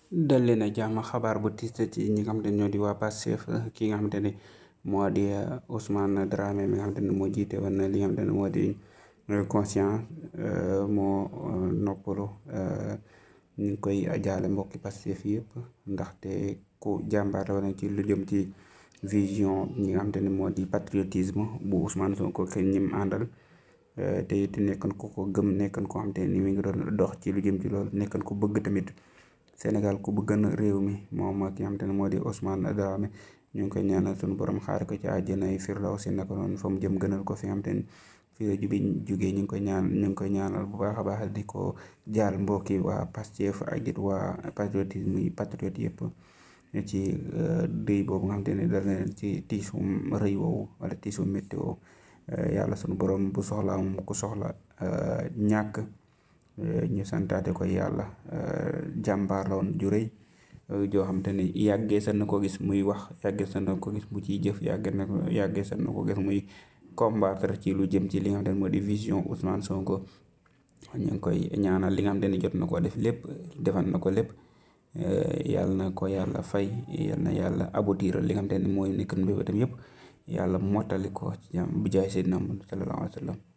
dal leen a jàmm xabaar bu tiis ci ñi nga xamante ne ñoo di waa Pastef ki nga xamante ne moo di Ousmane Dramé mi nga xamante ne moo jiite woon li nga xamante ne moo di conscient moo noppalu ñu ngi koy jaale mbokki Pastef yëpp ndaxte ku jàmbaar la woon ci lu jëm ci vision ñi nga xamante ne moo di patriotisme bu Ousmane Sonko ak ñim àndal te it nekkoon ko ko gëm nekkoon ko xamante ne mi ngi doon dox ci lu jëm ci loolu nekkoon ko bëgg tamit. Sénégal ku bëgg réew mi moom ki nga xamante ne moo di Ousmane Dramé ñu ngi koy ñaanal suñu borom xaar ko ci àjjana yi firdawsi naka noonu fa mu jëm gënal ko fi nga xamante ne fii la jubi jugee ñu ngi koy ñaan ñu ngi koy ñaanal bu baax a baax di ko jaal mbokki waa Pastef ak it waa patriotisme yi patriote yëpp ci dëy boobu nga xamante ne dal na ci tiisum rëy woowu wala tiisum métti woowu yàlla suñu borom bu soxlaa moom ku soxla ñàkk ñu santaate ko yàlla jàmbaar la woon ju rëy joo xam te ne yàggee sa na ko gis muy wax yàggee sa na ko gis mu ciy jëf yàggee na ko yàggee sa na ko gis muy combattre ci lu jëm ci li nga xam ne moo di vision Ousmane Sonko ñu ngi koy ñaanal li nga xam ne jot na ko def lépp defal na ko lépp yàlla na ko yàlla fay yal na yàlla aboutir li nga xam ne mooy nekk mbébétam yëpp yàlla mottali ko ci jàmm bi jaay Seydina Muhammad sallallahu alayhi wa sallam